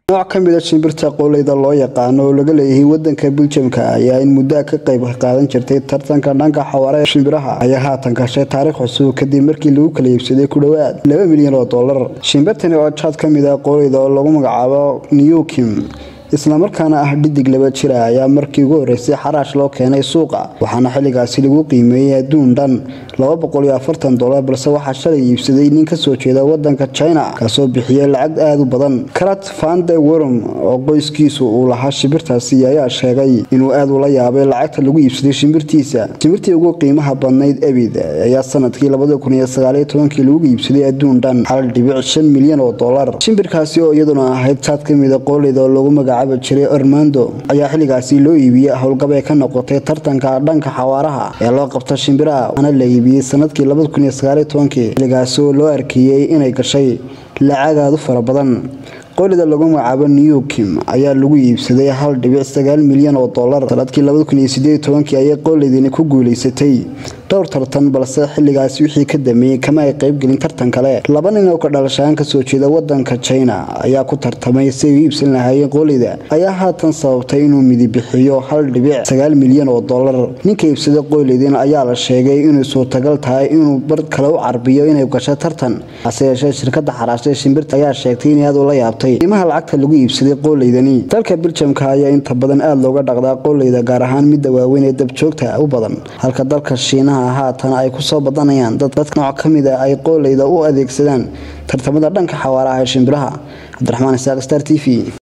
nooc ka mid a shimbirta qoolleyda loo yaqaano oo laga leeyahay wadanka biljamka ayaa in muddaa ka qayb qaadan jirtay tartanka dhanka xawaare ee shimbiraha ayaa haatan gashay taariikh cusub kadib markii lagu kala iibsaday ku dhowaad laba milyan oo dollar shimbirtani oo jaad ka mid ah qoolleyda oo lagu magacaabo newkim islamarkaana ah dhidig laba jira ayaa markii ugu horeysay xaraash loo keenay suuqa waxaana xilligaasi lagu qiimeeyey adduun dhan dolar balse waxaa shalay iibsaday nin kasoo jeeda wadanka china kaasoo bixiyay lacag aada u badan karat fande worom oo qoyskiisu uu lahaa shimbirtaasi ayaa sheegay inuu aad ula yaabay lacagta lagu iibsaday shimbirtiisa shimbirtii ugu qiimaha badnayd ebid ayaa sanadkii kii lagu iibsaday adduun dhan hal dhibic shan milyan oo dolar shimbirkaasi oo iyaduna ahayd jaad ka mida qooleyda oo lagu magacaaba jiray ormando ayaa xilligaasi loo iibiyey howlgab ee ka noqotay tartanka dhanka xawaaraha ee loo qabta shimbiraha waana la iibiyey sanadkii xilligaasi oo loo arkeeyey inay gashay lacagaadu fara badan qoolida lagu magacaabo newkim ayaa lagu iibsaday hal dhibic sagaal milyan oo dolar sanadkii ayay qooleydini ku guuleysatay dhowr tartan balse xilligaasi wixii ka dameeyey kama ay qaybgelin tartan kale laba nin oo ka dhalashaan kasoo jeeda wadanka china ayaa ku tartamay si ay u iibsan lahaayeen qooleyda ayaa haatan sababtay inuu midibixiyo hal dhibic sagaal milyan oo dolar ninka iibsada qooleydin ayaa la sheegay inay suurtagal tahay inuu bar kale u carbiyo inay gasho tartan hase yeeshee shirkada xaraashtay shimbirta ayaa sheegtay in aad ula yaabtay qiimaha lacagta lagu iibsaday qooleydani dalka biljamka ayaa inta badan aada looga dhaqdaa qooleyda gaar ahaan midda waaweyn ee dabjoogta u badan halka dalka shiinaha haatan ay kusoo badanayaan dad nooc ka mid a ay qooleyda u adeegsadaan tartamada dhanka xawaaraha ee shimbiraha cabdiraxmaan isaaq star t v